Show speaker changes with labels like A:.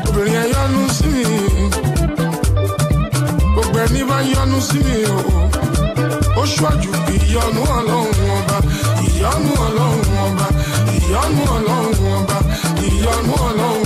A: obìnrin ẹ yọnu sí mi gbogbo ẹni bá yọnu sí mi o ó ṣáájú ìyọnu ọlọ́run ọba ìyọnu ọlọ́run ọba ìyọnu ọlọ́run ọba ìyọnu ọlọ́run